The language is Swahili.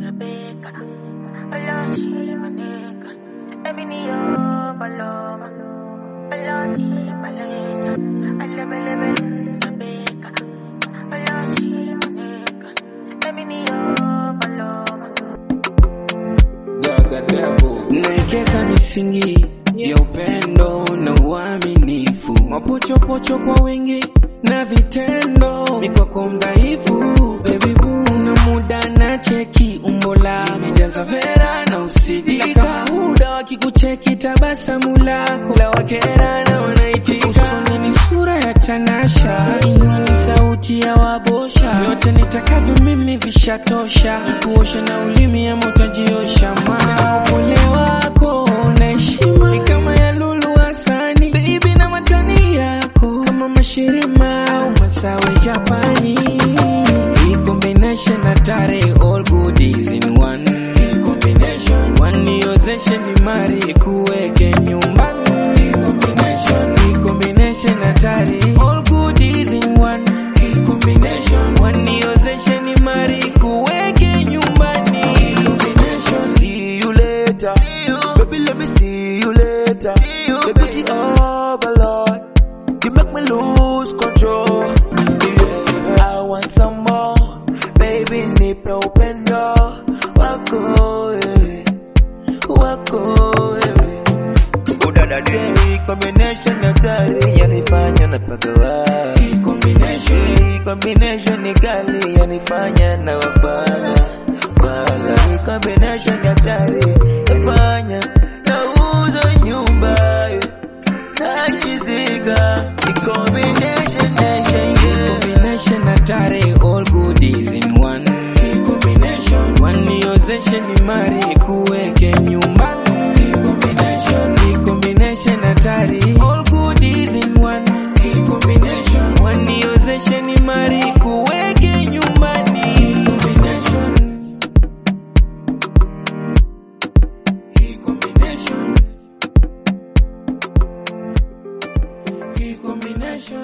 Rebecca. Hola, sí, maneca. Emilio, paloma. Hola, sí, paleta. Alebe, lebe, Rebecca. Hola, sí, maneca. Emilio, paloma. naekeza misingi ya upendo na uaminifu, mapochopocho kwa wingi na vitendo, ni kwako mdhaifu baby boo, na muda na cheki umbo lako nimejaza vera na usidika, muda wakikucheki tabasamu lako la wakera na wanaitika, usoni ni sura ya tanasha, kinywa ni sauti ya wabosha, vyote nitakavyo mimi vishatosha, kuosha na ulimi ya motajiosha, maana upole wako na heshima ni kama ya Lulu Hasani, baby na matani yako kama mashirima au masawe Japani, hii combination hatari, all goodies in one hii combination, waniozeshe ni mari kuweke nyumbani, hii combination, hii combination hatari, all goodies in one hii combination, waniozeshe ni mari kuweke nyumbani, hii combination see you later. Baby, let me see you later. Your beauty overload. You make me lose control. Yeah, I want some more. Baby, nipe upendo wako wewe, wako wewe. Say combination hatari yanifanya napagawa. hii combination Hii combination ni kali yanifanya na wafala fala. Hii combination ni hatari yafanya nauza nyumba nachizika. Hii combination nation yeah. combination hatari all goodies in one hii combination waniozeshe ni mari kuweke nyumbani hii combination hii combination hatari all goodies in one hii combination waniozeshe ni mari kuweke